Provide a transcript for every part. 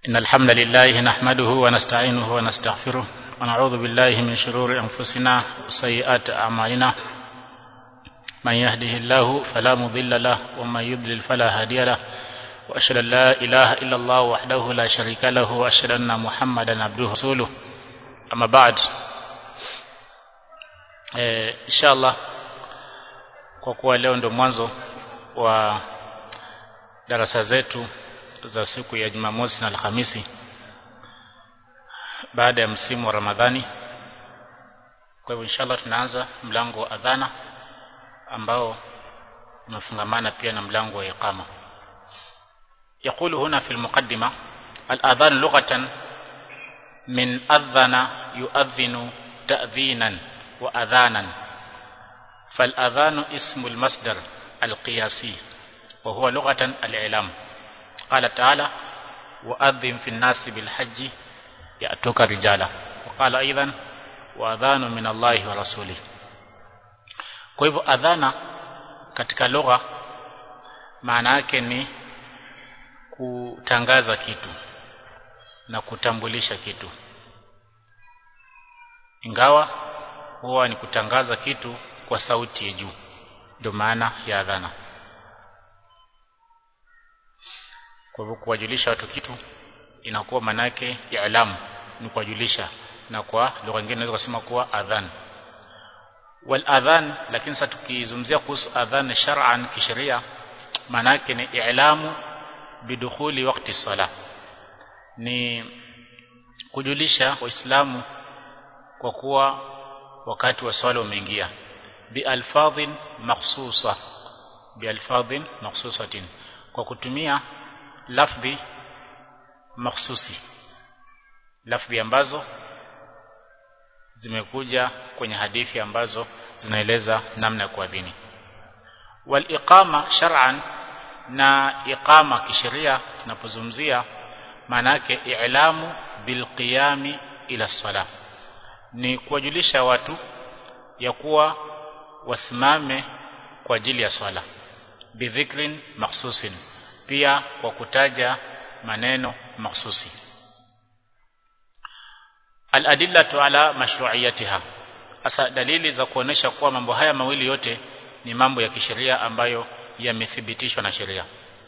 إن الحمد لله نحمده ونستعينه ونستغفره ونعوذ بالله من شرور أنفسنا وسيئات أعمالنا من يهده الله فلا مضل له ومن يضلل فلا هادي له وأشهد أن لا إله إلا الله وحده لا شريك له وأشهد أن محمدا عبده ورسوله أما بعد إن شاء الله kwa kuwa leo ndo mwanzo wa darasa zetu za siku ya Jumamosi na Alhamisi baada ya msimu wa Ramadhani. Kwa hivyo inshallah tunaanza mlango wa adhana ambao umefungamana pia na mlango wa iqama. يقول هنا في المقدمة الأذان لغة من أذن يؤذن تأذينا وأذانا فالأذان اسم المصدر القياسي وهو لغة الإعلام قال تعالى وأذن في الناس بالحج يأتوك رجالا وقال أيضا وأذان من الله ورسوله kwa hivyo adhana katika lugha maana yake ni kutangaza kitu na kutambulisha kitu ingawa huwa ni kutangaza kitu kwa sauti ya juu ndio maana ya adhana kwa hivyo kuwajulisha watu kitu inakuwa manake ya alamu ni kuwajulisha na kwa lugha nyingine naweza kusema kuwa adhan wal adhan lakini sasa tukizungumzia kuhusu adhan shar'an kisheria manake ni i'lamu bidukhuli wakati sala ni kujulisha waislamu kwa kuwa wakati wa swala umeingia bi alfadhin makhsusa bi alfadhin makhsusatin kwa kutumia lafdhi makhsusi lafdhi ambazo zimekuja kwenye hadithi ambazo zinaeleza namna ya kuadhini wal iqama shar'an na iqama kisheria tunapozungumzia maana yake i'lamu bil qiyami ila sala ni kuwajulisha watu ya kuwa wasimame kwa ajili ya swala bidhikrin makhsusin pia kwa kutaja maneno mahsusi al-adillatu ala mashru'iyatiha asa dalili za kuonesha kuwa mambo haya mawili yote ni mambo ya kisheria ambayo yamethibitishwa na sheria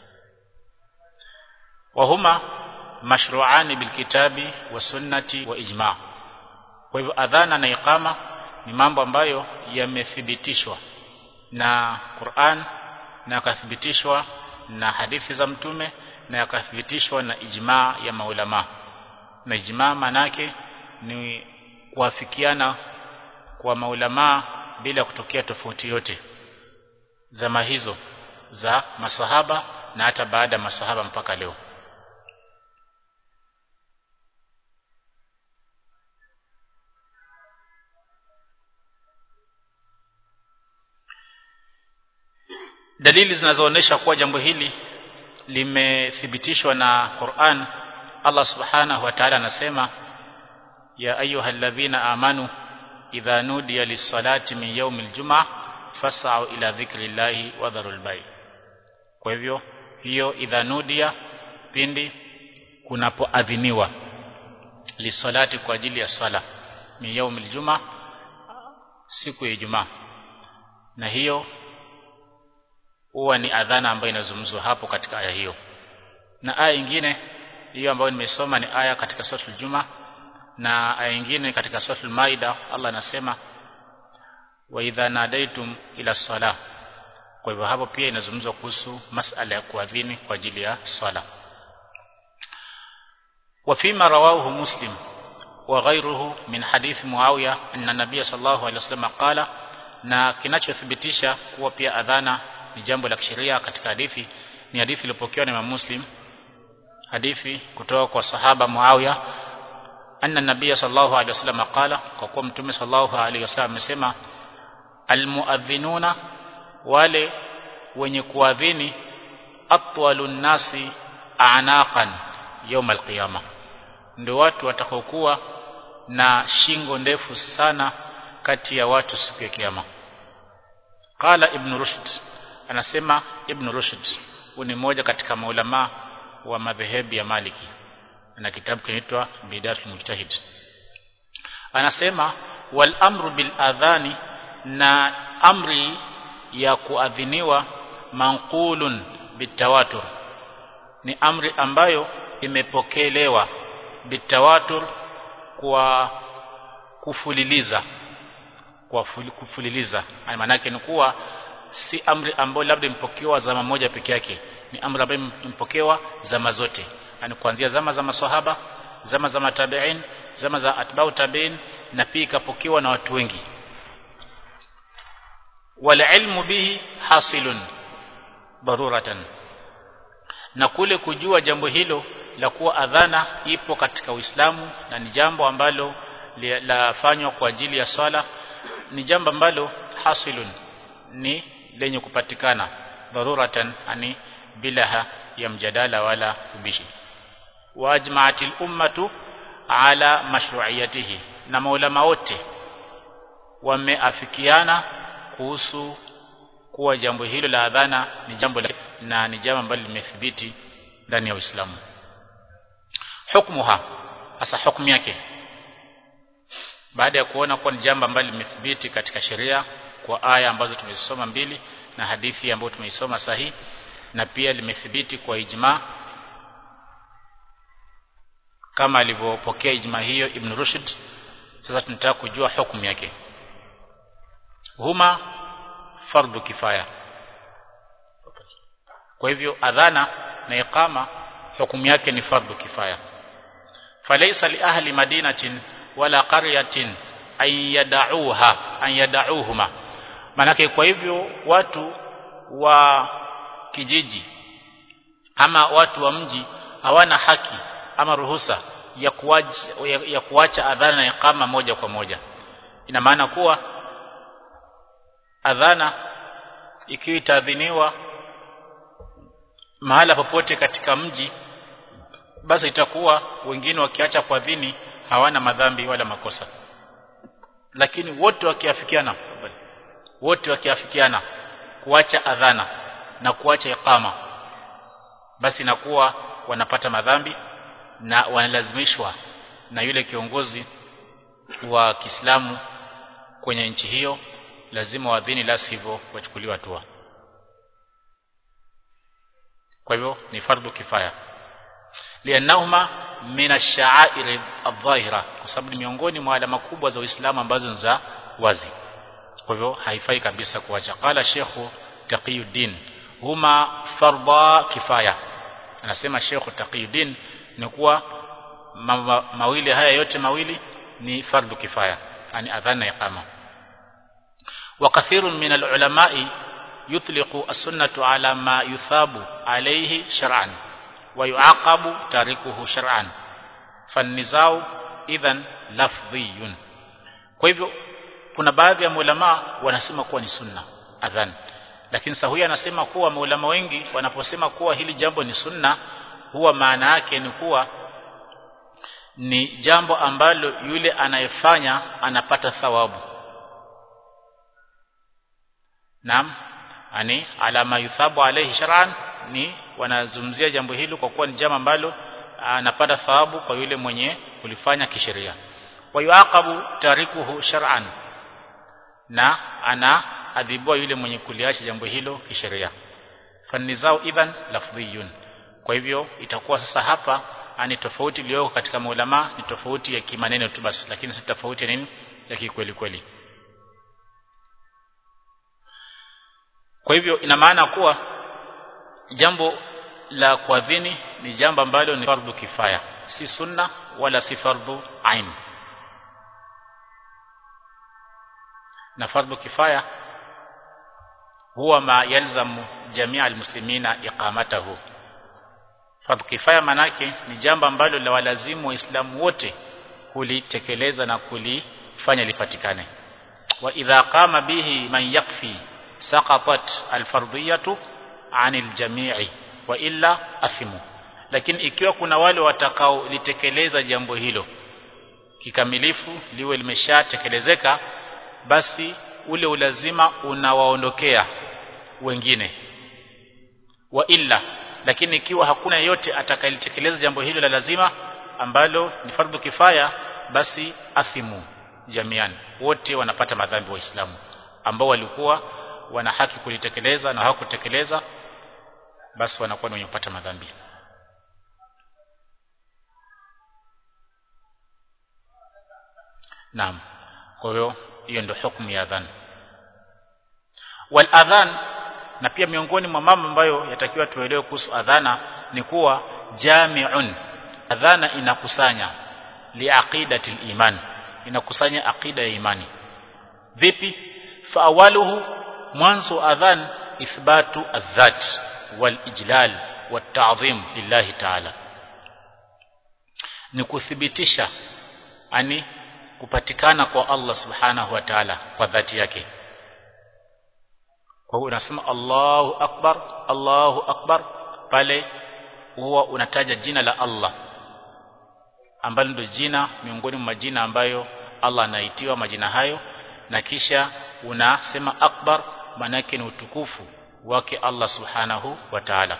wahuma mashru'ani bilkitabi wa sunnati wa ijma' kwa hivyo adhana na iqama ni mambo ambayo yamethibitishwa na Qur'an na yakathibitishwa na hadithi za mtume na yakathibitishwa na ijmaa ya maulama na ijmaa manake ni kuafikiana kwa maulama bila kutokea tofauti yote zama hizo za maswahaba na hata baada ya maswahaba mpaka leo dalili zinazoonyesha kuwa jambo hili limethibitishwa na Qur'an Allah Subhanahu wa Ta'ala anasema ya ayyuhalladhina amanu idha nudiya lis-salati min yawmil jum'ah fas'au ila dhikrillahi wa dharul bay kwa hivyo hiyo idha nudiya pindi kunapoadhiniwa lisalati kwa ajili ya swala min yawmil jum'ah siku ya Ijumaa na hiyo huwa ni adhana ambayo inazungumzwa hapo katika aya hiyo na aya nyingine hiyo ambayo nimesoma ni aya katika suratul juma na aya nyingine katika suratul maida Allah anasema wa idha nadaitum ila sala kwa hivyo hapo pia inazungumzwa kuhusu masala ya kuadhini kwa ajili ya swala wa fima rawahu muslim wa ghayruhu min hadith muawiya anna nabiy sallallahu alaihi wasallam qala na kinachothibitisha kuwa pia adhana ni jambo la kisheria katika hadithi ni hadithi iliyopokewa na Imam Muslim hadithi kutoka kwa sahaba Muawiya anna nabiy sallallahu alaihi wasallam qala kwa kuwa mtume sallallahu alaihi wasallam amesema almuadhinuna wale wenye kuadhini atwalun nasi anaqan يوم القيامه ndio watu watakaokuwa na shingo ndefu sana kati ya watu siku ya kiyama qala ibn rushd anasema ibn rushd huyu ni mmoja katika maulama wa madhehebu ya maliki na kitabu kinaitwa Bidatul Mujtahid anasema wal amru bil adhani na amri ya kuadhiniwa manqulun bitawatur ni amri ambayo imepokelewa bitawatur kwa kufuliliza kwa kufuliliza maana yake ni kuwa si amri ambayo labda impokewa zama moja peke yake ni amri ambayo impokewa zama zote yani kuanzia zama za maswahaba zama za matabiin zama za atbau tabiin na pia ikapokewa na watu wengi wal ilmu bihi hasilun daruratan na kule kujua jambo hilo la kuwa adhana ipo katika Uislamu na ni jambo ambalo lafanywa kwa ajili ya swala ni jambo ambalo hasilun ni lenye kupatikana daruratan ani bila ya mjadala wala ubishi wajma'atil ummatu ala mashru'iyatihi na maulama wote wameafikiana kuhusu kuwa jambo hilo la adhana ni jambo la, na ni jambo ambalo limethibiti ndani ya Uislamu hukmuha hasa hukumu yake baada ya kuona kuwa ni jambo ambalo limethibiti katika sheria kwa aya ambazo tumezisoma mbili na hadithi ambayo tumeisoma sahihi na pia limethibiti kwa ijma kama alivyopokea ijma hiyo Ibn Rushd sasa tunataka kujua hukumu yake huma fardhu kifaya kwa hivyo adhana na iqama hukumu yake ni fardhu kifaya falaysa li ahli madinatin wala qaryatin an yad'uha an yad'uhuma manake kwa hivyo watu wa kijiji ama watu wa mji hawana haki ama ruhusa ya kuwacha, ya, ya kuacha adhana na iqama moja kwa moja ina maana kuwa adhana ikiwa itaadhiniwa mahala popote katika mji basi itakuwa wengine wakiacha kuadhini hawana madhambi wala makosa lakini wote wakiafikiana wote wakiafikiana kuacha adhana na kuacha iqama basi inakuwa wanapata madhambi na wanalazimishwa na yule kiongozi wa Kiislamu kwenye nchi hiyo lazima waadhini la sivyo wachukuliwa hatua kwa hivyo ni fardhu kifaya lianahuma min ash-sha'air adh-dhahira kwa sababu ni miongoni mwa alama kubwa za Uislamu ambazo ni za wazi kwa hivyo haifai kabisa kuacha qala Sheikh Taqiyuddin huma fardha kifaya anasema Sheikh Taqiyuddin ni kuwa ma, ma, mawili haya yote mawili ni fardhu kifaya yani adhana iqama وكثير من العلماء يطلق السنة على ما يثاب عليه شرعا ويعاقب تاركه شرعا فالنزاع اذا لفظي kwa hivyo kuna baadhi ya maulama wanasema kuwa ni sunna adhan lakini sahuya anasema kuwa maulama wengi wanaposema kuwa hili jambo ni sunna huwa maana yake ni kuwa ni jambo ambalo yule anayefanya anapata thawabu Naam, ani alama yuthabu alayhi shar'an ni wanazungumzia jambo hilo kwa kuwa ni jambo ambalo anapata thawabu kwa yule mwenye kulifanya kisheria. Wa yuaqabu tarikuhu shar'an. Na ana adhibiwa yule mwenye kuliacha jambo hilo kisheria. Fanizao idhan lafdhiyun. Kwa hivyo itakuwa sasa hapa ani tofauti iliyoko katika maulama ni tofauti ya kimaneno tu basi lakini si tofauti ya nini ya kikweli kweli. Kwa hivyo ina maana kuwa jambo la kuadhini ni jambo ambalo ni fardhu kifaya, si sunna wala si fardhu ain. Na fardhu kifaya huwa ma yalzamu jamia almuslimina iqamatahu. Fardhu kifaya manake ni jambo ambalo la walazimu waislamu wote kulitekeleza na kulifanya lipatikane. Wa idha qama bihi man yakfi saqatat alfardhiyatu anil jami'i wa illa athimu lakini ikiwa kuna wale watakao litekeleza jambo hilo kikamilifu liwe limeshatekelezeka basi ule ulazima unawaondokea wengine wa illa lakini ikiwa hakuna yote atakayelitekeleza jambo hilo la lazima ambalo ni fardhu kifaya basi athimu jamian wote wanapata madhambi waislamu ambao walikuwa wana haki kulitekeleza na hawakutekeleza basi wanakuwa ni wenye kupata madhambi Naam. Kwa hiyo hiyo ndio hukumu ya adhan. Wal adhan na pia miongoni mwa mambo ambayo yatakiwa tuelewe kuhusu adhana ni kuwa jami'un. Adhana inakusanya liaqidati iman inakusanya aqida ya imani. Vipi? Fa awaluhu mwanzo adhan ithbatu adhat wal ijlal wat ta'zim lillahi ta'ala. Ni kuthibitisha ani kupatikana kwa Allah subhanahu wa ta'ala kwa dhati yake kwa hiyo unasema Allahu akbar Allahu akbar pale huwa unataja jina la Allah ambalo ndio jina miongoni mwa majina ambayo Allah anaitiwa majina hayo na kisha unasema akbar manake ni utukufu wake Allah subhanahu wa ta'ala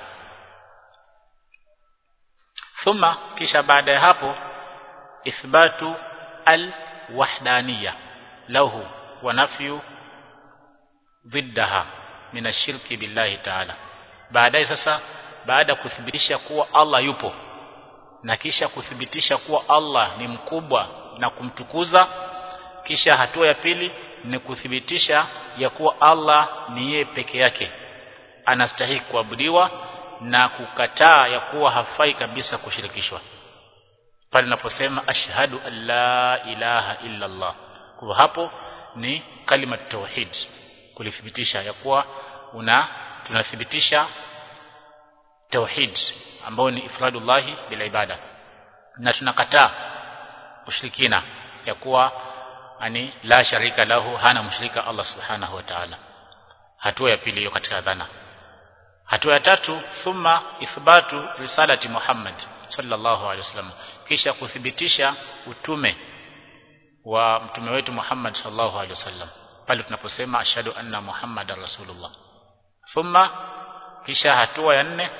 thumma kisha baada ya hapo ithbatu al wahdaniyya lahu wa nafyu ضدها min ashirki billahi ta'ala baadaye sasa baada ya kuthibitisha kuwa Allah yupo na kisha kuthibitisha kuwa Allah ni mkubwa na kumtukuza kisha hatua ya pili ni kuthibitisha ya kuwa Allah ni yeye peke yake anastahili kuabudiwa na kukataa ya kuwa hafai kabisa kushirikishwa pale naposema ashhadu an la ilaha illa Allah kwa hapo ni kalima tauhid kulithibitisha ya kuwa una tunathibitisha tauhid ambao ni ifradullahi bila ibada na tunakataa ushirikina ya kuwa ani la sharika lahu hana mshirika Allah subhanahu wa ta'ala hatua ya pili hiyo katika dhana hatua ya tatu thumma ithbatu risalati Muhammad sallallahu alaihi wasallam kisha kuthibitisha utume wa mtume wetu Muhammad sallallahu alaihi wasallam pale tunaposema ashhadu anna muhammadar rasulullah thumma kisha hatua ya nne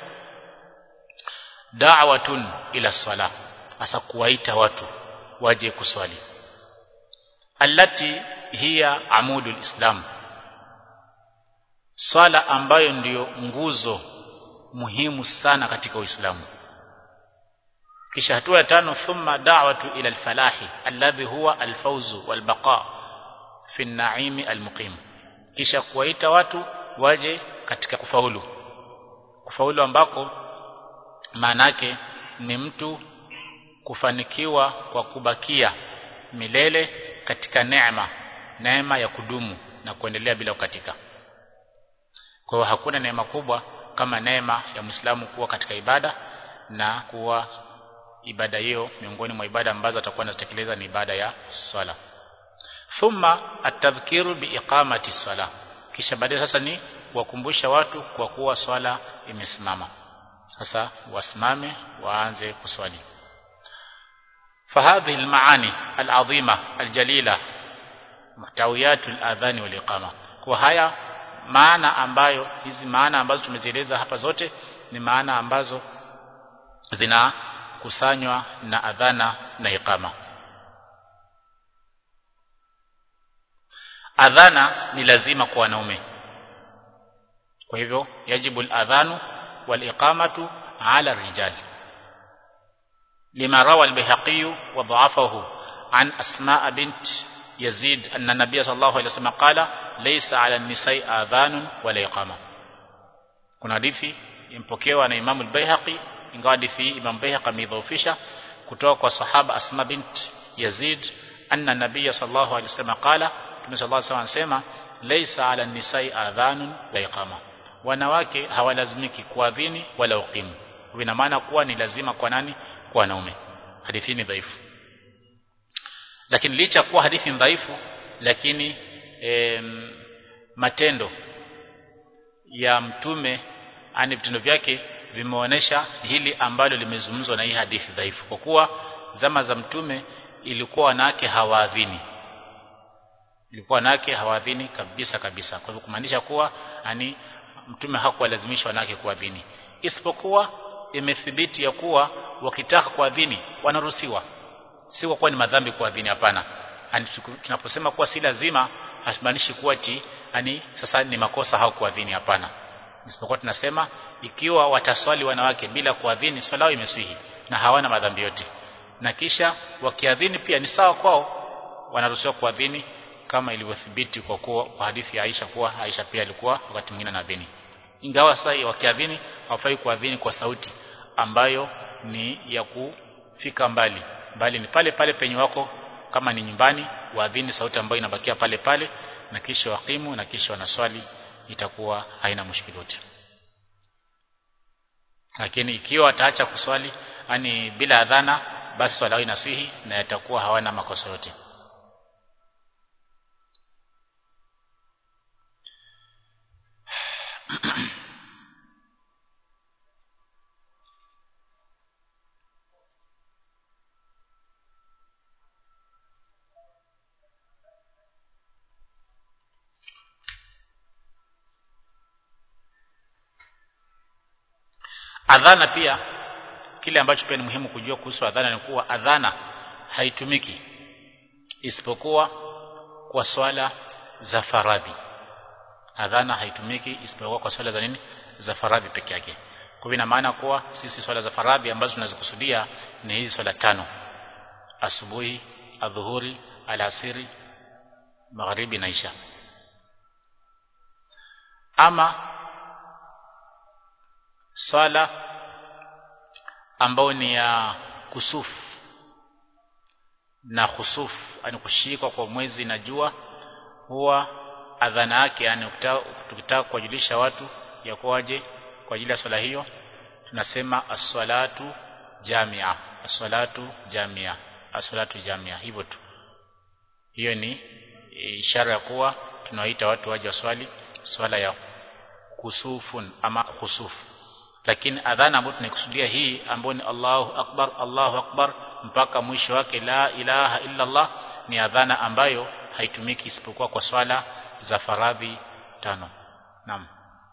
da'watun ila sala hasa kuwaita watu waje kuswali allati hiya amudul islam swala ambayo ndiyo nguzo muhimu sana katika uislamu kisha hatua ya tano thumma da'watu ila alfalahi alladhi huwa alfawzu walbaqa fi an-na'imi almuqim kisha kuwaita watu waje katika kufaulu kufaulu ambako maanake ni mtu kufanikiwa kwa kubakia milele katika neema neema ya kudumu na kuendelea bila kukatika kwa hiyo hakuna neema kubwa kama neema ya Muislamu kuwa katika ibada na kuwa ibada hiyo miongoni mwa ibada ambazo atakuwa anatekeleza ni ibada ya swala thumma atadhkiru biiqamati sala kisha baadaye sasa ni kuwakumbusha watu kwa kuwa swala imesimama sasa wasimame waanze kuswali فهذه المعاني العظيمة الجليلة محتويات الأذان والإقامة kwa haya maana ambayo hizi maana ambazo tumezieleza hapa zote ni maana ambazo zinakusanywa na adhana na iqama adhana ni lazima kwa wanaume kwa hivyo yajibu al-adhanu wal-iqamatu ala rijal lima rawa al-bihaqi wa dha'afahu an asma bint yazid anna nabiy sallallahu alayhi wasallam qala laysa ala an-nisa'i adhanun wala iqama kuna hadithi impokewa na Imam al-Baihaqi ingawa hadithi Imam Baihaqi ameidhoofisha kutoka kwa sahaba Asma bint Yazid anna nabiy sallallahu alayhi wasallam qala Mtume sallallahu alayhi wasallam anasema laysa ala nisai adhanun la iqama wanawake hawalazimiki kuadhini wala uqimu ina maana kuwa ni lazima kwa nani kwa wanaume hadithi ni dhaifu lakini licha kuwa hadithi ni dhaifu lakini em, matendo ya mtume ani vitendo vyake vimeonesha hili ambalo limezungumzwa na hii hadithi dhaifu kwa kuwa zama za mtume ilikuwa wanawake hawaadhini ilikuwa wanawake hawaadhini kabisa kabisa kwa hivyo kumaanisha kuwa ani mtume hakuwalazimisha wanawake kuadhini isipokuwa imethibiti ya kuwa wakitaka kuadhini wanaruhusiwa si kwa kuwa ni madhambi kuadhini hapana yani tunaposema kuwa si lazima hatumaanishi kuwa ti yani sasa ni makosa hao kuadhini hapana isipokuwa tunasema ikiwa wataswali wanawake bila kuadhini swala yao imeswihi na hawana madhambi yote na kisha wakiadhini pia ni sawa kwao wanaruhusiwa kuadhini kama ilivyothibiti kwa kuwa kwa hadithi ya Aisha kuwa Aisha pia alikuwa wakati mwingine anadhini ingawa sasa wakiadhini hawafai kuadhini kwa sauti ambayo ni ya kufika mbali bali ni pale pale penye wako kama ni nyumbani waadhini sauti ambayo inabakia pale pale na kisha wakimu na kisha wanaswali itakuwa haina mushkili yote lakini ikiwa wataacha kuswali yani bila adhana basi swala yao inaswihi na yatakuwa hawana makosa yote adhana pia kile ambacho pia ni muhimu kujua kuhusu adhana ni kuwa adhana haitumiki isipokuwa kwa swala za faradhi adhana haitumiki isipokuwa kwa swala za nini za faradhi peke yake kwa ina maana kuwa sisi swala za faradhi ambazo tunazikusudia ni hizi swala tano asubuhi adhuhuri alasiri magharibi na isha ama swala ambao ni ya kusufu na khusufu yani kushikwa kwa mwezi na jua huwa adhana yake yani tukitaka kuwajulisha watu ya kuwaje kwa ajili ya swala hiyo tunasema as-salatu jamia as-salatu jamia as-salatu jamia hivyo tu hiyo ni ishara ya kuwa tunawaita watu waje waswali swala ya kusufun ama khusufu lakini adhana ambayo tunaikusudia hii ambayo ni Allahu akbar Allahu akbar mpaka mwisho wake la ilaha illa Allah ni adhana ambayo haitumiki isipokuwa kwa swala za faradhi tano naam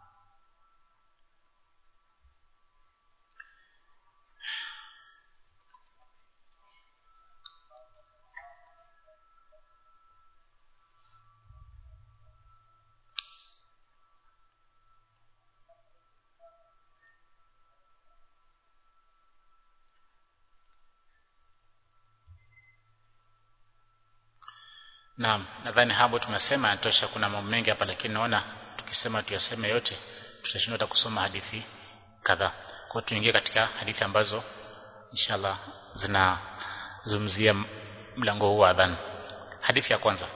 Naam, nadhani hapo tumesema yatosha kuna mambo mengi hapa lakini naona tukisema tuyaseme yote tutashindwa hata kusoma hadithi kadhaa. Kwa tuingie katika hadithi ambazo inshallah zinazungumzia mlango huu wa adhan. Hadithi ya kwanza.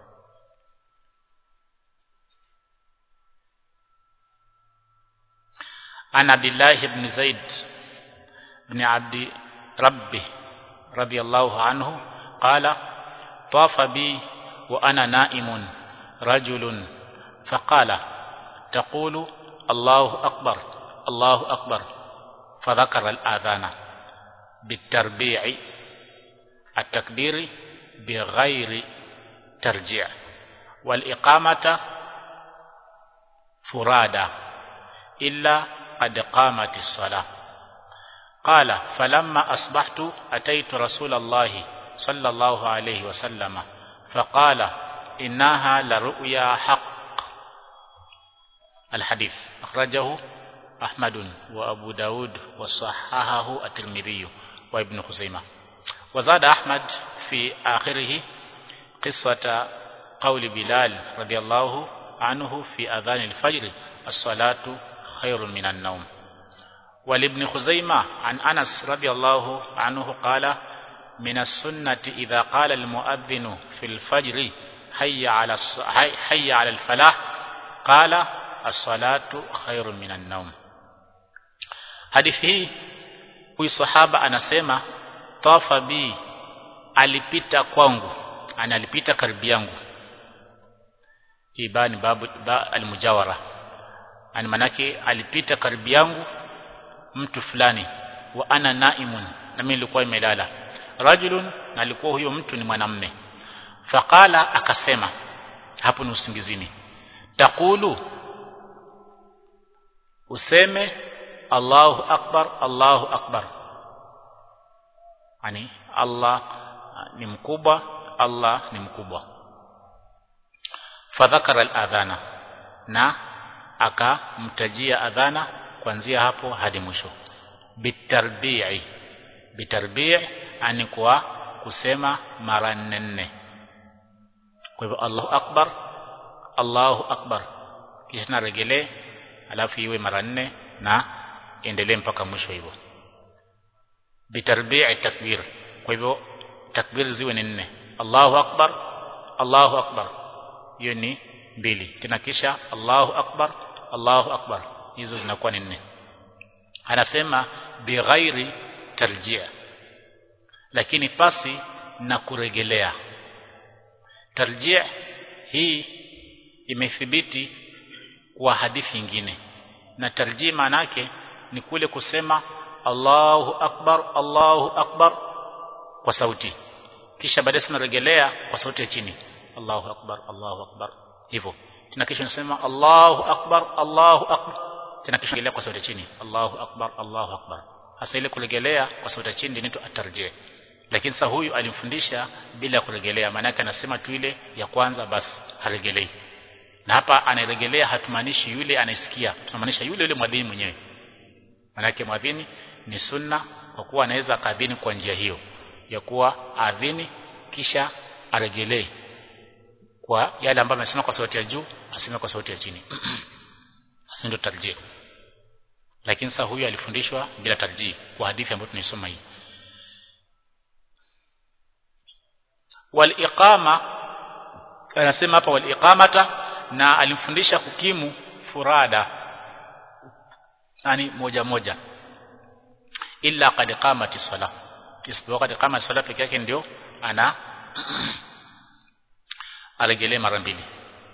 An Abdullah ibn Zaid ibn Abdi Rabbi radiyallahu anhu qala طاف بي وأنا نائم رجل فقال تقول الله أكبر الله أكبر فذكر الآذان بالتربيع التكبير بغير ترجيع والإقامة فرادى إلا قد قامت الصلاة قال فلما أصبحت أتيت رسول الله صلى الله عليه وسلم فقال إنها لرؤيا حق الحديث أخرجه أحمد وأبو داود وصححه الترمذي وابن خزيمة وزاد أحمد في آخره قصة قول بلال رضي الله عنه في أذان الفجر الصلاة خير من النوم ولابن خزيمة عن أنس رضي الله عنه قال من السنة إذا قال المؤذن في الفجر حي على حي على الفلاح قال الصلاة خير من النوم hadithi hii huyu sahaba anasema tafa bi alipita kwangu ana alipita karibu yangu hii ba ni babu ba almujawara ani manake alipita karibu yangu mtu fulani wa ana naimun na mimi nilikuwa nimelala rajulun na alikuwa huyo mtu ni mwanamme faqala akasema hapo ni usingizini takulu useme Allahu akbar Allahu akbar yani Allah ni mkubwa Allah ni mkubwa fadhakara al-adhana na akamtajia adhana kuanzia hapo hadi mwisho bitarbi'i bitarbi' ani kwa kusema mara nne kwa hivyo Allahu akbar Allahu akbar kisha naregelee alafu iwe mara nne na endelee mpaka mwisho hivyo bitarbi'i takbir kwa hivyo takbir ziwe ni nne Allahu akbar Allahu akbar hiyo ni mbili tena kisha Allahu akbar Allahu akbar hizo zinakuwa ni nne anasema bighairi tarjia lakini pasi na kuregelea tarjia hii imethibiti kwa hadithi nyingine na tarjia maana yake ni kule kusema Allahu akbar Allahu akbar kwa sauti kisha baadaye tunarejelea kwa sauti ya chini Allahu akbar Allahu akbar hivyo tena kisha unasema Allahu akbar Allahu akbar tena kisha rejelea kwa sauti ya chini Allahu akbar Allahu akbar hasa ile kurejelea kwa sauti ya chini inaitwa atarjih lakini sasa huyu alimfundisha bila kurejelea maana yake anasema tu ile ya kwanza basi harejelei na hapa anarejelea hatumaanishi yule anasikia tunamaanisha yule yule mwadhini mwenyewe maana yake mwadhini ni sunna kwa kuwa anaweza kadhini kwa njia hiyo ya kuwa adhini kisha aregelee kwa yale ambayo amesema kwa sauti ya juu aseme kwa sauti ya chini sasa ndio tarjih lakini sasa huyu alifundishwa bila tarjih kwa hadithi ambayo tunaisoma hii wal iqama anasema hapa wal iqamata na alimfundisha kukimu furada yani moja moja illa qad qamati sala isipokuwa qad qamati sala peke yake ndio ana aregelee mara mbili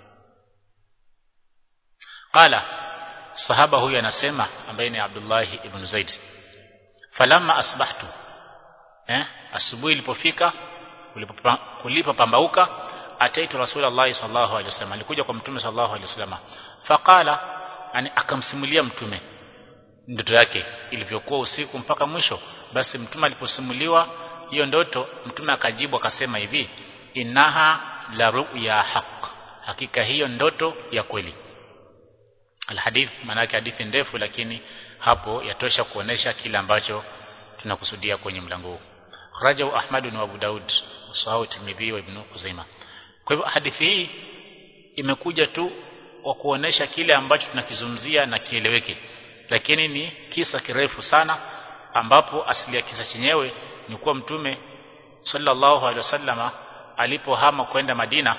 qala sahaba huyu anasema ambaye ni Abdullah ibn Zaid falamma asbahtu eh asubuhi ilipofika kulipopambauka ataitu rasulullah sallallahu alaihi wasallam alikuja kwa mtume sallallahu alaihi wasallam faqala yani akamsimulia mtume ndoto yake ilivyokuwa usiku mpaka mwisho basi mtume aliposimuliwa hiyo ndoto mtume akajibu akasema hivi innaha la ru'ya haq hakika hiyo ndoto ya kweli alhadith maana yake hadithi ndefu lakini hapo yatosha kuonesha kile ambacho tunakusudia kwenye mlango huu rajahu ahmad na abu daud sahahu tirmidhi wa ibn kuzaima kwa hivyo hadithi hii imekuja tu kwa kuonesha kile ambacho tunakizungumzia na kieleweke lakini ni kisa kirefu sana ambapo asili ya kisa chenyewe ni kuwa mtume sallallahu alaihi wasallama alipohama kwenda Madina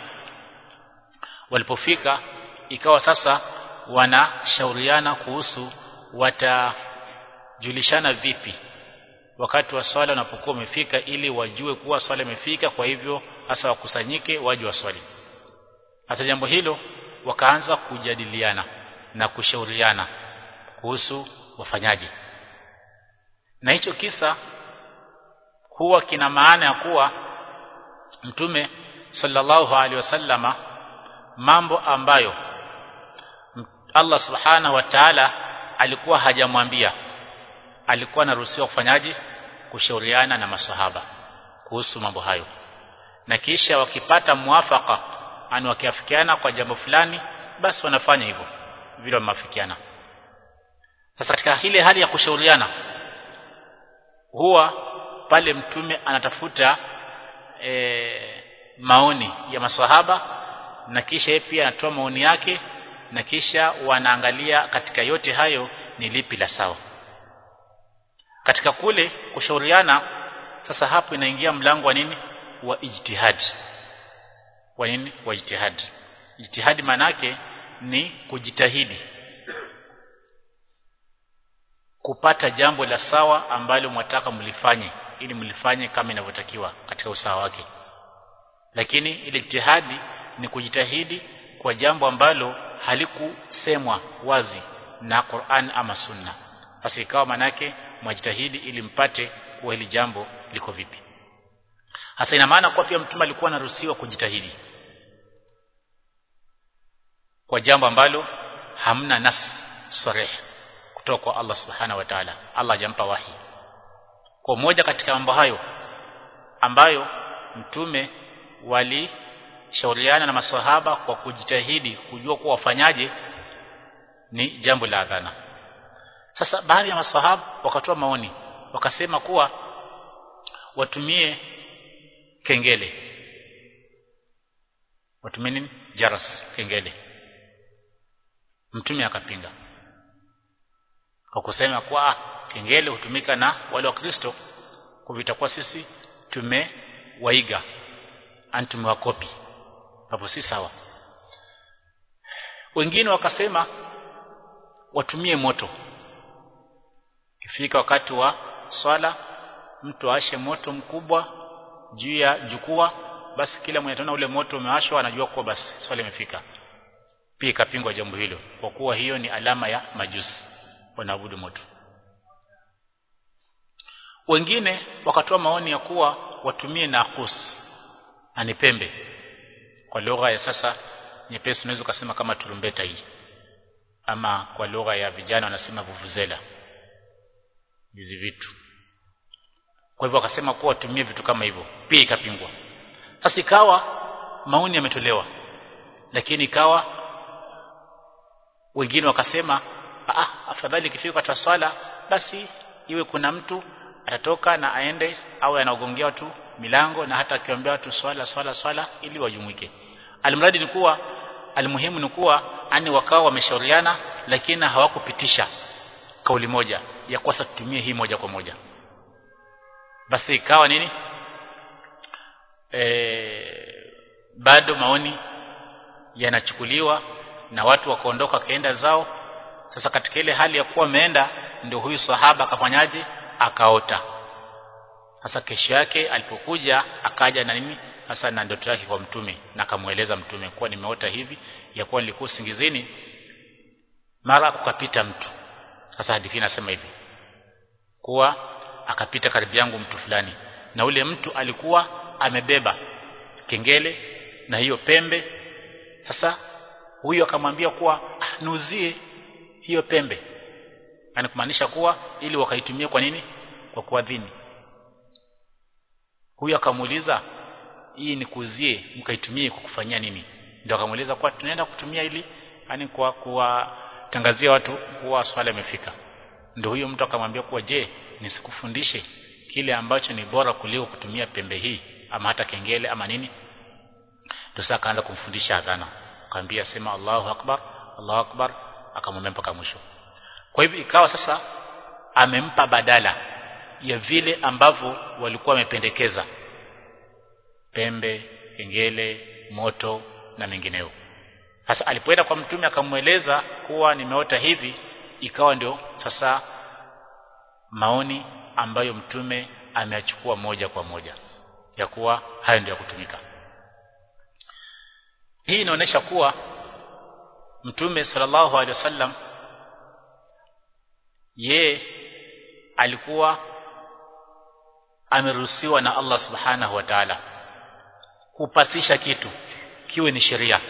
walipofika ikawa sasa wanashauriana kuhusu watajulishana vipi wakati wa swala unapokuwa umefika ili wajue kuwa swala imefika kwa hivyo hasa wakusanyike waje waswali hasa jambo hilo wakaanza kujadiliana na kushauriana kuhusu wafanyaji na hicho kisa huwa kina maana ya kuwa mtume sallallahu alaihi wasallama mambo ambayo Allah subhanahu wa ta'ala alikuwa hajamwambia alikuwa anaruhusiwa kufanyaji kushauriana na masahaba kuhusu mambo hayo na kisha wakipata muafaka ani wakiafikiana kwa jambo fulani basi wanafanya hivyo vile wameafikiana sasa katika ile hali ya kushauriana huwa pale mtume anatafuta e, maoni ya maswahaba na kisha yeye pia anatoa maoni yake na kisha wanaangalia katika yote hayo ni lipi la sawa katika kule kushauriana sasa hapo inaingia mlango wa nini wa ijtihad wa nini wa ijtihad ijtihad manake ni kujitahidi kupata jambo la sawa ambalo mwataka mlifanye ili mlifanye kama inavyotakiwa katika usawa wake lakini ile ijtihadi ni kujitahidi kwa jambo ambalo halikusemwa wazi na Qur'an ama Sunna basi ikawa manake mwajitahidi ili mpate kuwa hili jambo liko vipi hasa ina maana kwa pia mtume alikuwa anaruhusiwa kujitahidi kwa jambo ambalo hamna nas sarih kutoka kwa Allah subhanahu wa ta'ala Allah hajampa wahi kwa moja katika mambo hayo ambayo mtume walishauriana na maswahaba kwa kujitahidi kujua kuwa wafanyaje ni jambo la adhana sasa baadhi ya maswahaba wakatoa maoni wakasema kuwa watumie kengele watumie nini jaras kengele mtume akapinga kwa kusema kwa kengele hutumika na wale wa Kristo kwa vitakuwa sisi tumewaiga antumewakopi hapo si sawa wengine wakasema watumie moto ifika wakati wa swala mtu aashe moto mkubwa juu ya jukwaa basi kila mwenye ataona ule moto umewashwa anajua kuwa basi swala imefika pia ikapingwa jambo hilo kwa kuwa hiyo ni alama ya majusi wanaabudu moto wengine wakatoa maoni ya kuwa watumie nakus na ni pembe kwa lugha ya sasa nyepesi unaweza kusema kama turumbeta hii ama kwa lugha ya vijana wanasema vuvuzela hizi vitu kwa hivyo wakasema kuwa watumie vitu kama hivyo pia ikapingwa sasa ikawa maoni yametolewa lakini ikawa wengine wakasema ah afadhali ikifika kwa swala basi iwe kuna mtu atatoka na aende au anaogongea watu milango na hata akiombea watu swala swala swala ili wajumuike almradi ni kuwa almuhimu ni kuwa ani wakao wameshauriana lakini hawakupitisha kauli moja ya kwa tutumie hii moja kwa moja basi ikawa nini e, bado maoni yanachukuliwa na watu wakaondoka kaenda zao sasa katika ile hali ya kuwa ameenda ndio huyu sahaba akafanyaje akaota sasa kesho yake alipokuja akaja na nini sasa na ndoto yake kwa mtume na akamweleza mtume kuwa nimeota hivi ya kuwa nilikuwa singizini mara ukapita mtu sasa hadithi inasema hivi kuwa akapita karibu yangu mtu fulani na ule mtu alikuwa amebeba kengele na hiyo pembe sasa huyo akamwambia kuwa ah, nuzie hiyo pembe yani kumaanisha kuwa ili wakaitumia kwa nini kwa kuadhini huyo akamuuliza hii ni kuzie mkaitumie kwa kufanyia nini ndio akamuuliza kuwa tunaenda kutumia ili yani kwa kuwatangazia watu kuwa swala imefika ndio huyo mtu akamwambia kuwa je nisikufundishe kile ambacho ni bora kuliko kutumia pembe hii ama hata kengele ama nini ndio sasa akaanza kumfundisha adhana akamwambia sema Allahu akbar Allahu akbar akamwambia mpaka mwisho kwa hivyo ikawa sasa amempa badala ya vile ambavyo walikuwa wamependekeza pembe kengele moto na mengineo sasa alipoenda kwa mtume akamweleza kuwa nimeota hivi ikawa ndio sasa maoni ambayo mtume ameachukua moja kwa moja ya kuwa hayo ndio ya kutumika hii inaonyesha kuwa mtume sallallahu alaihi wasallam ye alikuwa ameruhusiwa na Allah subhanahu wa ta'ala kupasisha kitu kiwe ni sheria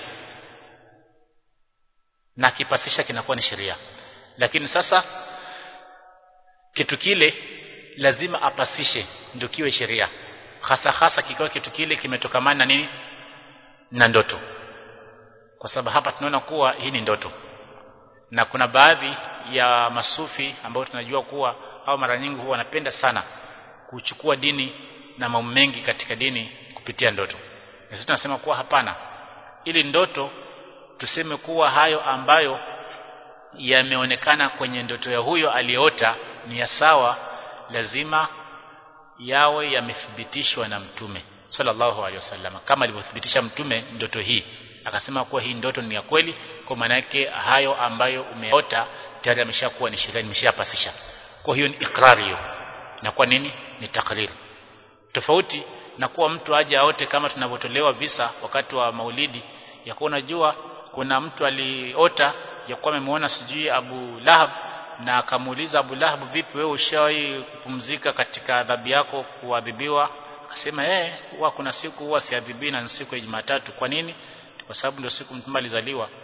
na kipasisha kinakuwa ni sheria lakini sasa kitu kile lazima apasishe ndio kiwe sheria hasa hasa kikiwa kitu kile kimetokamana na nini na ndoto kwa sababu hapa tunaona kuwa hii ni ndoto na kuna baadhi ya masufi ambao tunajua kuwa au mara nyingi huwa wanapenda sana kuchukua dini na mambo mengi katika dini kupitia ndoto na sisi tunasema kuwa hapana ili ndoto tuseme kuwa hayo ambayo yameonekana kwenye ndoto ya huyo aliyeota ni ya sawa lazima yawe yamethibitishwa na mtume sallallahu alaihi wasallam kama alivyothibitisha mtume ndoto hii akasema kuwa hii ndoto ni ya kweli kwa maana yake hayo ambayo umeota tayari ameshakuwa ni sheria nimeshapasisha kwa hiyo ni ikrari hiyo na kwa nini ni takrir tofauti na kuwa mtu aje aote kama tunavyotolewa visa wakati wa maulidi ya kuwa unajua kuna mtu aliota ya kuwa amemuona sijui Abu Lahab na akamuuliza Abu Lahab vipi wewe ushawahi kupumzika katika adhabu yako kuadhibiwa akasema eh huwa kuna siku huwa siadhibi na siku ya Jumatatu kwa nini kwa sababu ndio siku mtume alizaliwa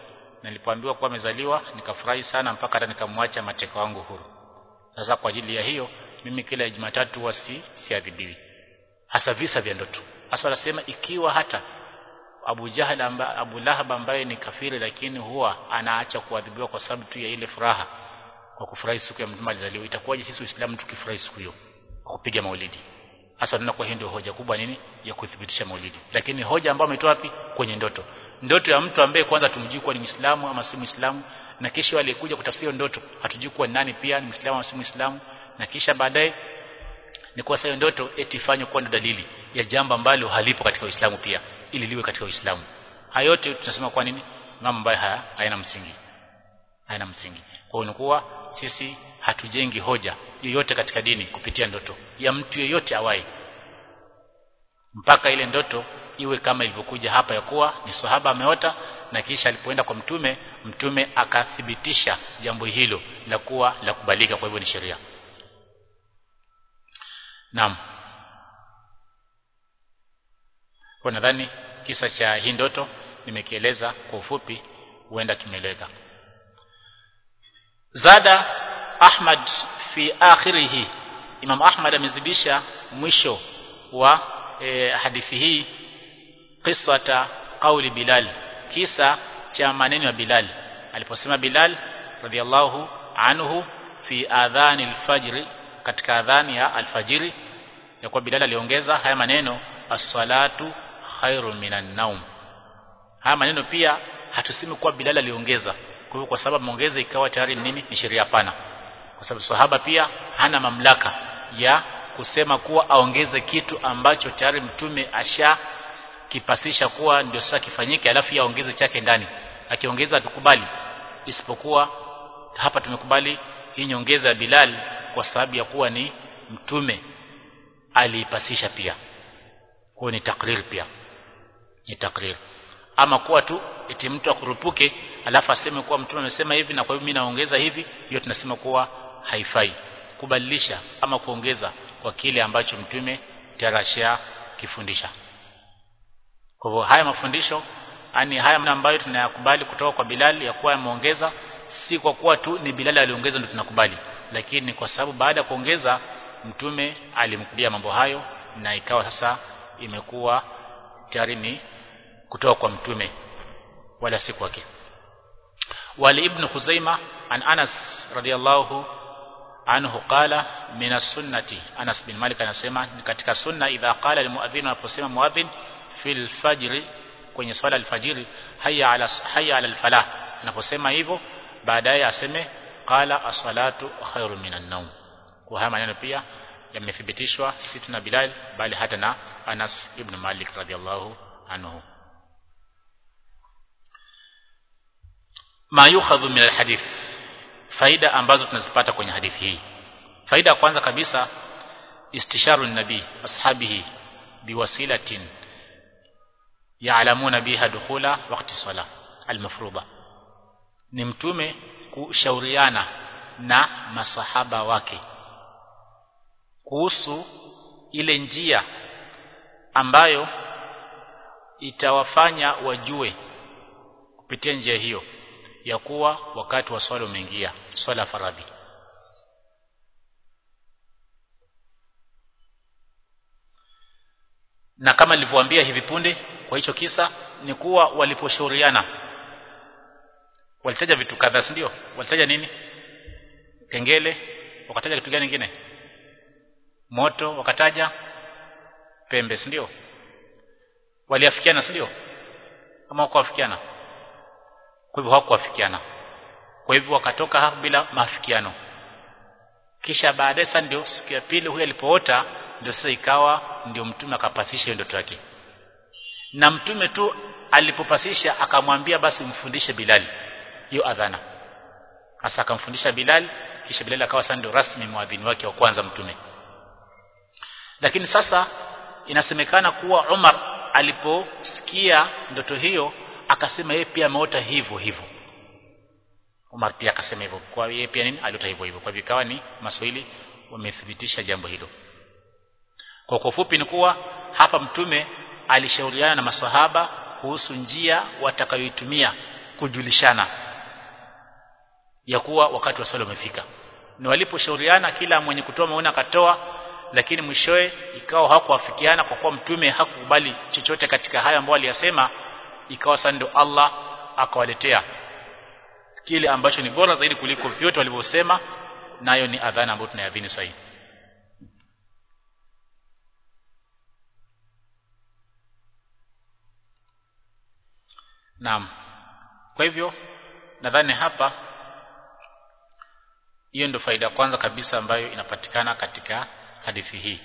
nilipoambiwa kuwa amezaliwa nikafurahi sana mpaka hata nikamwacha mateka wangu huru sasa kwa ajili ya hiyo mimi kila Jumatatu huwa si siadhibiwi hasa visa vya ndoto hasa wanasema ikiwa hata Abu Jahal amba, Abu Lahab ambaye ni kafiri lakini huwa anaacha kuadhibiwa kwa sababu tu ya ile furaha kwa kufurahi siku ya mtume alizaliwa itakuwaje sisi Uislamu tukifurahi siku hiyo kwa kupiga maulidi hasa tunakuwa hiyo ndio hoja kubwa nini ya kuthibitisha maulidi lakini hoja ambayo ametoa wapi kwenye ndoto ndoto ya mtu ambaye kwanza tumjui kuwa ni Muislamu ama si Muislamu na kisha aliyekuja kutafsiri ndoto hatujui kuwa nani pia ni Muislamu ama si Muislamu na kisha baadaye ni kuwa sasa ndoto eti ifanywe kuwa dalili ya jambo ambalo halipo katika Uislamu pia ili liwe katika Uislamu hayo yote tunasema kwa nini mambo ambayo haya hayana msingi hayana msingi kwa hiyo kuwa sisi hatujengi hoja yoyote katika dini kupitia ndoto ya mtu yeyote awai mpaka ile ndoto iwe kama ilivyokuja hapa ya kuwa ni sahaba ameota na kisha alipoenda kwa mtume mtume akathibitisha jambo hilo la kuwa la kubalika kwa hivyo ni sheria Naam. Kwa nadhani kisa cha hii ndoto nimekieleza kwa ufupi huenda kimeleka. Zada Ahmad fi akhirih Imam Ahmad amezidisha mwisho wa e, hadithi hii qisata qauli Bilal kisa cha maneno ya Bilal aliposema Bilal radhiallahu anhu fi adhani al-fajr katika adhani ya alfajiri ya kuwa Bilal aliongeza haya maneno as-salatu khairu minan naum haya maneno pia hatusemi kuwa Bilal aliongeza kwa hivyo kwa sababu maongeza ikawa tayari nini ni sheria pana kwa sababu sahaba pia hana mamlaka ya kusema kuwa aongeze kitu ambacho tayari mtume asha kipasisha kuwa ndio sasa kifanyike alafu aongeze chake ndani akiongeza tukubali isipokuwa hapa tumekubali hii nyongeza ya Bilal kwa sababu ya kuwa ni mtume aliipasisha pia kwa ni takrir pia ni takrir ama kuwa tu eti mtu akurupuke alafu aseme kuwa mtume amesema hivi na kwa hivyo mimi naongeza hivi hiyo tunasema kuwa haifai kubadilisha ama kuongeza kwa kile ambacho mtume tarashia kifundisha kwa hivyo haya mafundisho yani haya ambayo tunayakubali kutoka kwa Bilal ya kuwa ameongeza si kwa kuwa tu ni Bilal aliongeza ndio tunakubali lakini kwa sababu baada ya kuongeza mtume alimkulia mambo hayo na ikawa sasa imekuwa tayari ni kutoka kwa mtume wala si kwake wali ibn Khuzaima an Anas radiyallahu anhu qala min as-sunnati Anas bin Malik anasema ni katika sunna idha qala al-muadhdhin anaposema muadhdhin fil fajr kwenye swala al-fajr hayya ala hayya ala al-falah anaposema hivyo baadaye aseme qala as-salatu khairu minan nawm kwa haya maneno pia yamethibitishwa si tu na Bilal bali hata na Anas ibn Malik radhiallahu anhu ma yukhadhu min alhadith faida ambazo tunazipata kwenye hadithi hii faida ya kwanza kabisa istisharu nabii ashabihi biwasilatin ya'lamuna biha dukhula waqti salah almafruḍa ni mtume kushauriana na masahaba wake kuhusu ile njia ambayo itawafanya wajue kupitia njia hiyo ya kuwa wakati wa swala umeingia swala faradhi na kama nilivyowaambia hivi punde kwa hicho kisa ni kuwa waliposhauriana walitaja vitu kadhaa si ndio walitaja nini kengele wakataja kitu gani kingine moto wakataja pembe si ndio waliafikiana si ndio kama hawakuafikiana kwa hivyo hawakuafikiana kwa hivyo wakatoka hapo bila maafikiano kisha baadaye sasa ndio siku ya pili huyu alipoota ndio sasa ikawa ndio mtume akapasisha hiyo ndoto yake na mtume tu alipopasisha akamwambia basi mfundishe Bilal hiyo adhana hasa akamfundisha Bilal kisha Bilal akawa sasa ndio rasmi muadhini wake wa kwanza mtume lakini sasa inasemekana kuwa Umar aliposikia ndoto hiyo akasema yeye pia ameota hivyo hivyo Umar pia akasema hivyo kwa yeye pia nini aliota hivyo hivyo kwa hivyo ikawa ni maswahili wamethibitisha jambo hilo kwa kufupi ni kuwa hapa mtume alishauriana na maswahaba kuhusu njia watakayoitumia kujulishana ya kuwa wakati wa swala umefika na waliposhauriana kila mwenye kutoa maoni akatoa lakini mwishowe ikawa hawakuafikiana kwa kuwa mtume hakukubali chochote katika haya ambayo aliyasema ikawa sasa ndio Allah akawaletea kile ambacho ni bora zaidi kuliko vyote walivyosema nayo ni adhana ambayo tunayadhini sasa Naam. Kwa hivyo nadhani hapa hiyo ndio faida kwanza kabisa ambayo inapatikana katika hadithi hii.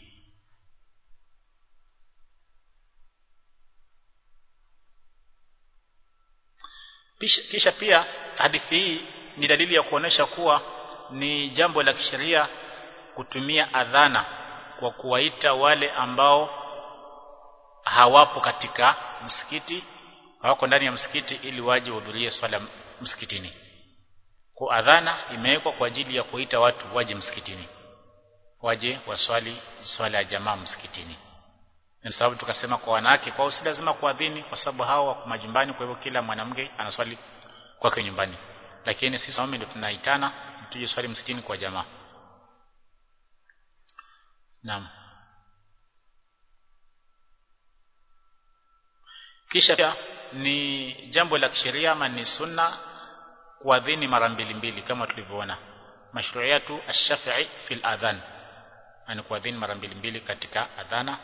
Kisha, kisha pia hadithi hii ni dalili ya kuonesha kuwa ni jambo la kisheria kutumia adhana kwa kuwaita wale ambao hawapo katika msikiti hawako ndani ya msikiti ili waje wahudhurie swala msikitini. Kwa adhana imewekwa kwa ajili ya kuita watu waje msikitini. Waje waswali swala ya jamaa msikitini. Ni sababu tukasema kwa wanawake kwa si lazima kuadhini kwa sababu hao wako majumbani kwa hivyo kila mwanamke anaswali kwake nyumbani. Lakini sisi wanaume ndio tunaitana tuje swali msikitini kwa jamaa. Naam. Kisha pia ni jambo la kisheria ama ni sunna kuadhini mara mbili mbili kama tulivyoona mashru'iyatu ash-shafi'i fil adhan yani kuadhini mara mbili mbili katika adhana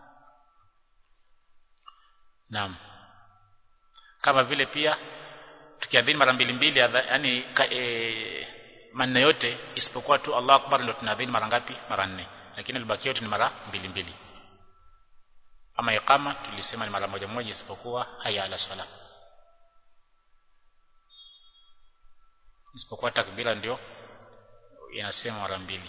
naam kama vile pia tukiadhini mara mbili mbili yani e, manne yote isipokuwa tu Allah akbar ndio tunaadhini mara ngapi mara nne lakini libaki yote ni mara mbili mbili ama iqama tulisema ni mara moja moja isipokuwa haya ala sala isipokuwa takbira ndio inasema mara mbili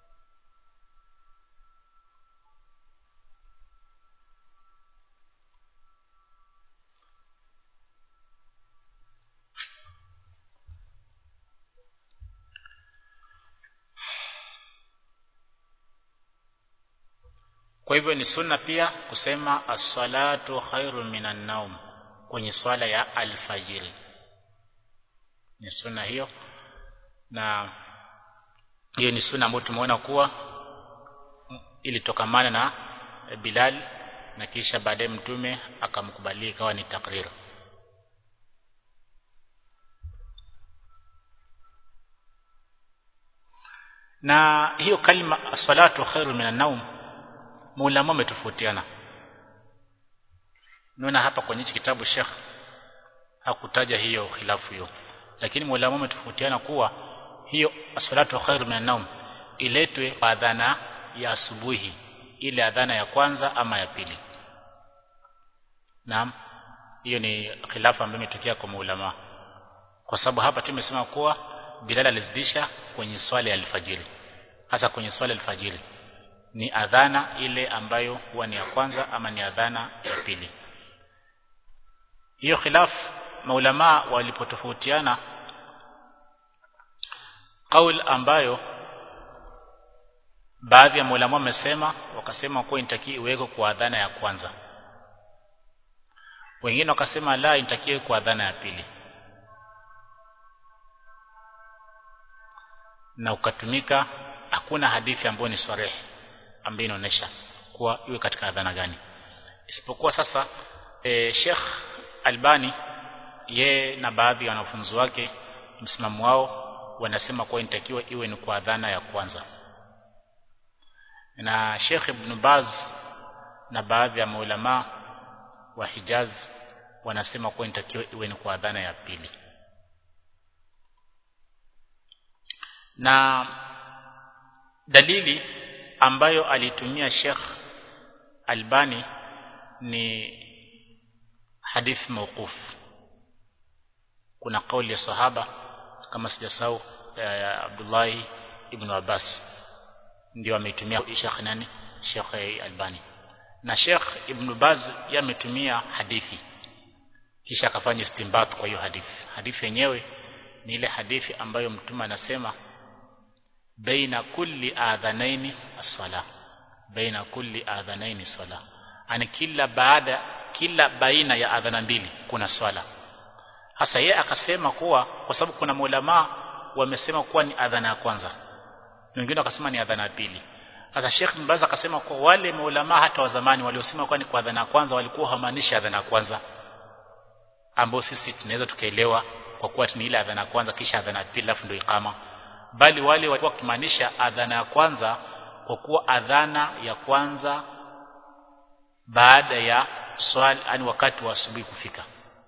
Kwa hivyo ni sunna pia kusema as-salatu khairu minan naum kwenye swala ya alfajiri. Ni sunna hiyo na hiyo ni sunna ambayo tumeona kuwa ilitokamana na Bilal na kisha baadaye mtume akamkubalia ikawa ni takrir. Na hiyo kalima as-salatu khairu minan naum maulama wametofautiana naona hapa kwenye kitabu Sheikh hakutaja hiyo khilafu hiyo lakini maulama wametofautiana kuwa hiyo as-salatu khairu minan naum iletwe kwa adhana ya asubuhi ile adhana ya kwanza ama ya pili naam hiyo ni khilafu ambayo imetokea kwa maulama kwa sababu hapa tumesema kuwa Bilal alizidisha kwenye swala ya alfajiri hasa kwenye swala ya alfajiri ni adhana ile ambayo huwa ni ya kwanza ama ni adhana ya pili hiyo khilaf maulama walipotofautiana kaul ambayo baadhi ya maulama wamesema wakasema kuwa inatakiwa iwekwe kwa adhana ya kwanza wengine wakasema la inatakiwa kwa adhana ya pili na ukatumika hakuna hadithi ambayo ni sarehe ambayo inaonyesha kuwa iwe katika adhana gani isipokuwa sasa e, Sheikh Albani ye na baadhi ya wanafunzi wake msimamo wao wanasema kuwa inatakiwa iwe ni kwa adhana ya kwanza na Sheikh Ibn Baz na baadhi ya maulama wa Hijaz wanasema kuwa inatakiwa iwe ni kwa adhana ya pili na dalili ambayo alitumia Sheikh Albani ni hadith mawquf kuna kauli ya sahaba kama sijasahau eh, Abdullah ibn Abbas ndio ameitumia Sheikh nani Sheikh Albani na Sheikh Ibn Baz yametumia hadithi kisha akafanya istinbat kwa hiyo hadithi hadithi yenyewe ni ile hadithi ambayo mtume anasema baina kulli adhanaini as-sala baina kulli adhanaini sala ani kila baada kila baina ya adhana mbili kuna swala hasa yeye akasema kuwa kwa sababu kuna maulama wamesema kuwa ni adhana ya kwanza wengine wakasema ni adhana ya pili hata Sheikh bin Baz akasema kuwa wale maulama hata wa zamani waliosema kuwa ni kwa adhana ya kwanza walikuwa hawamaanishi adhana ya kwanza ambao sisi tunaweza tukaelewa kwa kuwa ni ile adhana ya kwanza kisha adhana ya pili alafu ndio ikama bali wale walikuwa wakimaanisha adhana ya kwanza kwa kuwa adhana ya kwanza baada ya swali yani wakati wa asubuhi kufika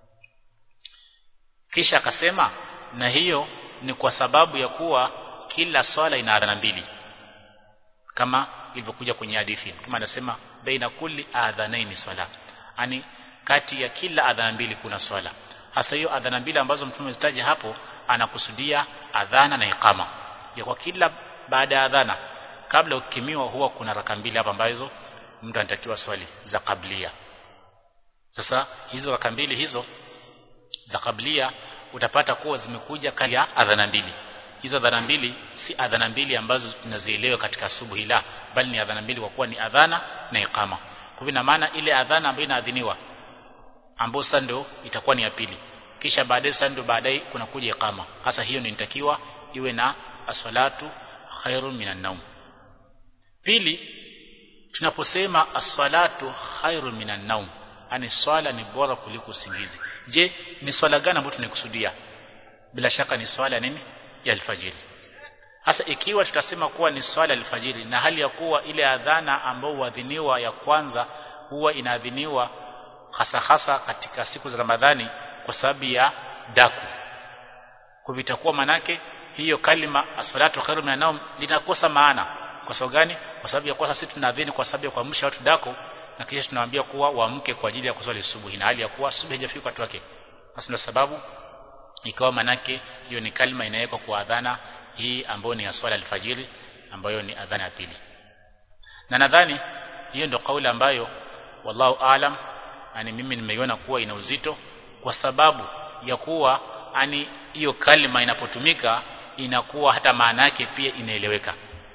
kisha akasema na hiyo ni kwa sababu ya kuwa kila swala ina adhana mbili kama ilivyokuja kwenye hadithi kama anasema baina kulli adhanaini swala yani kati ya kila adhana mbili kuna swala hasa hiyo adhana mbili ambazo mtume amezitaja hapo anakusudia adhana na ikama ya kwa kila baada ya adhana kabla ukimiwa huwa kuna raka mbili hapa ambazo mtu anatakiwa swali za kablia sasa hizo raka mbili hizo za kablia utapata kuwa zimekuja kati ya adhana mbili hizo adhana mbili si adhana mbili ambazo tunazielewa katika asubuhi la bali ni adhana mbili kwa kuwa ni adhana na ikama kwa hivyo maana ile adhana ambayo inaadhiniwa ambayo sasa ndio itakuwa ni ya pili kisha baadaye sasa ndio baadaye kuna kuja ikama hasa hiyo ndio inatakiwa iwe na aswalatu khairun minan naum pili tunaposema aswalatu khairun minan naum yani swala ni bora kuliko usingizi je ni swala gani ambayo tunakusudia bila shaka ni swala nini ya alfajiri hasa ikiwa tutasema kuwa ni swala alfajiri na hali ya kuwa ile adhana ambayo huadhiniwa ya kwanza huwa inaadhiniwa hasa hasa katika siku za Ramadhani kwa sababu ya daku kwa vitakuwa manake hiyo kalima as-salatu khairu minan naum linakosa maana kwa sababu gani kwa sababu ya kwa sisi tunaadhini kwa sababu ya kuamsha watu dako na kisha tunawaambia kuwa waamke kwa ajili ya kuswali subuhi na hali ya kuwa subuhi haijafika watu wake basi ndio sababu ikawa manake hiyo ni kalima inawekwa kwa adhana hii ambayo ni ya swala alfajiri ambayo ni adhana ya pili na nadhani hiyo ndio kauli ambayo wallahu alam yani mimi nimeiona kuwa ina uzito kwa sababu ya kuwa ani hiyo kalima inapotumika inakuwa hata maana yake pia inaeleweka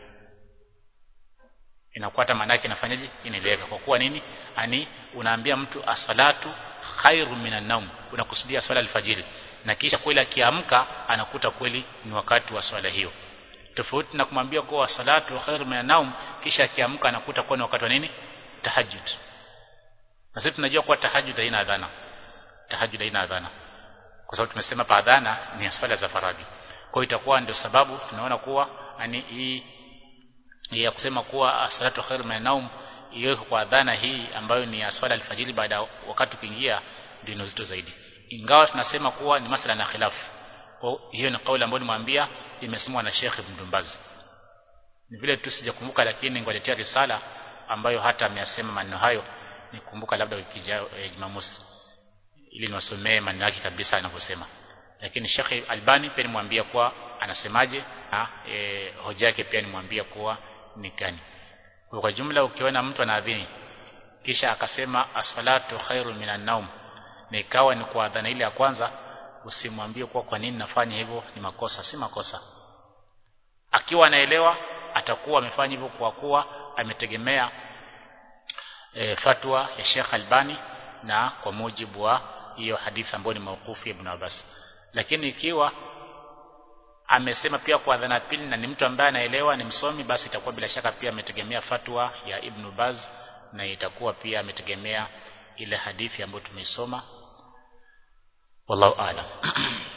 inakuwa hata maana yake inafanyaje inaeleweka kwa kuwa nini ani unaambia mtu asalatu khairu minan naum unakusudia swala alfajiri na kisha kweli akiamka anakuta kweli ni wakati wa swala hiyo tofauti na kumwambia kuwa salatu khairu minan naum kisha akiamka anakuta kuwa ni wakati wa nini tahajjud na sisi tunajua kuwa tahajjud haina adhana tahajjud haina adhana kwa sababu tumesema pa adhana ni swala za faradhi kwa hiyo itakuwa ndio sababu tunaona kuwa yani hii ya kusema kuwa salatu khairu minan naum iwekwe kwa adhana hii ambayo ni ya swala alfajiri baada ya wakati kuingia ndio ina uzito zaidi ingawa tunasema kuwa ni masala na khilafu kwa hiyo ni kauli ambayo nimwambia imesemwa na Sheikh Ibn Baz ni vile tu sijakumbuka lakini ngwaletea risala ambayo hata ameyasema maneno hayo nikumbuka labda wiki ijayo e, Jumamosi ili niwasomee maneno yake kabisa anavyosema lakini Sheikh Albani pia nimwambia kuwa anasemaje na e, hoja yake pia nimwambia kuwa ni gani kwa jumla ukiona mtu anaadhini kisha akasema asfalatu khairu minan naum na ikawa ni kwa adhana ile ya kwanza usimwambie kuwa kwa nini nafanya hivyo ni makosa si makosa akiwa anaelewa atakuwa amefanya hivyo kwa kuwa ametegemea e, fatwa ya Sheikh Albani na kwa mujibu wa hiyo hadithi ambayo ni maukufu ya Ibn Abbas lakini ikiwa amesema pia kwa adhana pili na ni mtu ambaye anaelewa ni msomi basi itakuwa bila shaka pia ametegemea fatwa ya Ibn Baz na itakuwa pia ametegemea ile hadithi ambayo tumeisoma wallahu aalam